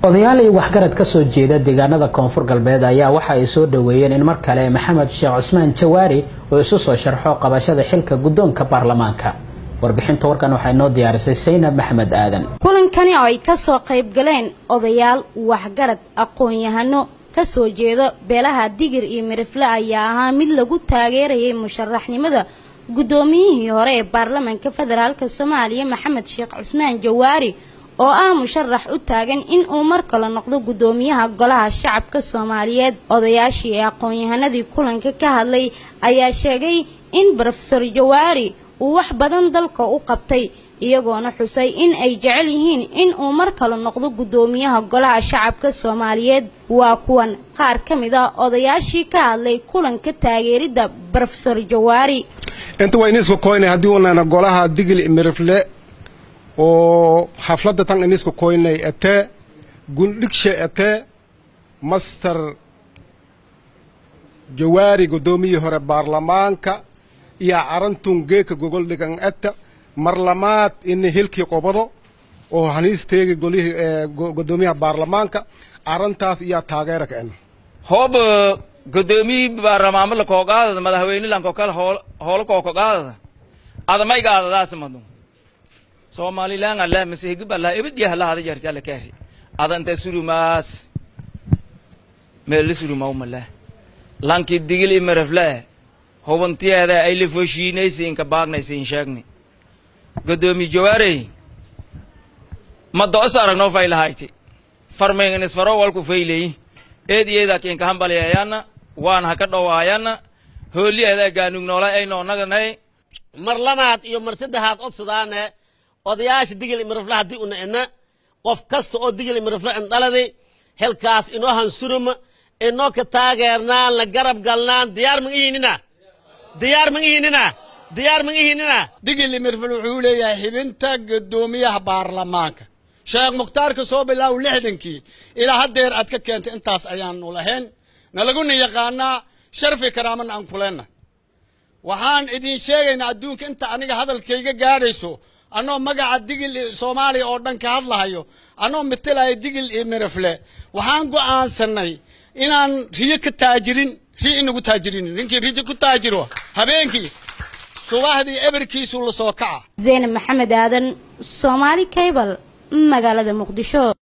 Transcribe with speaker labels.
Speaker 1: odayaal iyo waxgarad ka soo jeeda deegaanada koonfur galbeed ayaa waxa ay soo dhoweeyeen in mar kale maxamed sheekh cusmaan jawaari uu isu soo sharxo qabashada xilka guddoonka baarlamaanka warbixinta warkan waxaa inoo diyaarisay saynab maxmed aadan
Speaker 2: kulankani oo ay ka soo qayb galeen odayaal waxgarad aqoon-yahano ka soo jeedo beelaha digir iyo mirifle ayaa ahaa mid lagu taageerayay musharaxnimada guddoomiyihii hore ee baarlamaanka federaalk soomaaliya maxamed sheekh cusmaan jawaari oo ah musharax u taagan in uu mar kale noqdo guddoomiyaha golaha shacabka soomaaliyeed odayaashii ee aqoon-yahanadii kulanka ka hadlay ayaa sheegay in rofeor jawaari uu wax badan dalka u qabtay iyagoona xusay in ay jecel yihiin in uu mar kale noqdo guddoomiyaha golaha shacabka soomaaliyeed waa kuwan qaar ka mid a odayaashii ka hadlay kulanka taageeridda rofeor jawaari
Speaker 3: inta waa iniska koynay haddii unana golaha digil mirifle oo xafladda tan iniska koynay etee gundhigshe etee master jawaari guddoomiyii hore baarlamaanka iyo carantun geeka gogol dhigan eta marlamaad ini hilkii qobado oo haniisteegi golihii gudoomiyaha baarlamaanka arrintaas iyaa taageera ka en
Speaker 4: hoob gudoomiyii baarlamaanla koogaadada madaxweynelanko kale hoolo kookogaadada adamayga adadaas madu somalilan allah masihigib allah ebadiya halahada jarjala kaari adanta surumaas meela surumawmala lanki digil imarafle hubantiyeeda ay la foshiinaysiinka baagnaysiin sheegni gudoomiye jawaarey ma do'os aragnoo faylahayti farmayngnis faro walku fayleyi eed iyeeda kiinka hambaliyayanna waan haka dhowaayanna hooliyeeda gaanugnoolay ay noonaganay
Speaker 5: mar labaad iyo mar saddexaad odsadaane odayaasha digil imirafle haddii una ina qof kasta oo digil imirafle indhaladi helkaas inoo hansuruma inoo ka taageernaan la garab galnaan diyaar magihiinina diyaar magihiinina diyaar magihiinina
Speaker 6: digil imirfil wuxuu leeyahay xibinta guddoomiyaha baarlamaanka sheekh mukhtaarka soo bilaaw lixdankii ilaa haddeer aad ka keentay intaas ayaanu lahayn nalaguna yaqaanaa sharfi karaamana aan kuleenna waxaan idin sheegaynaa adduunka inta aniga hadalkayga gaadhayso annoo magaca digil soomaaliya oo dhan ka hadlahayo annoo matalaya digil iyo mirifle waxaan go'aansannay inaan riyo ka taajirin ri inagu taajirinin ninkii rijo ku taajiro habeenkii subaxdii eberkiisu la soo kaca
Speaker 2: zeynab maxamed aadan soomaali kaybal magaalada muqdisho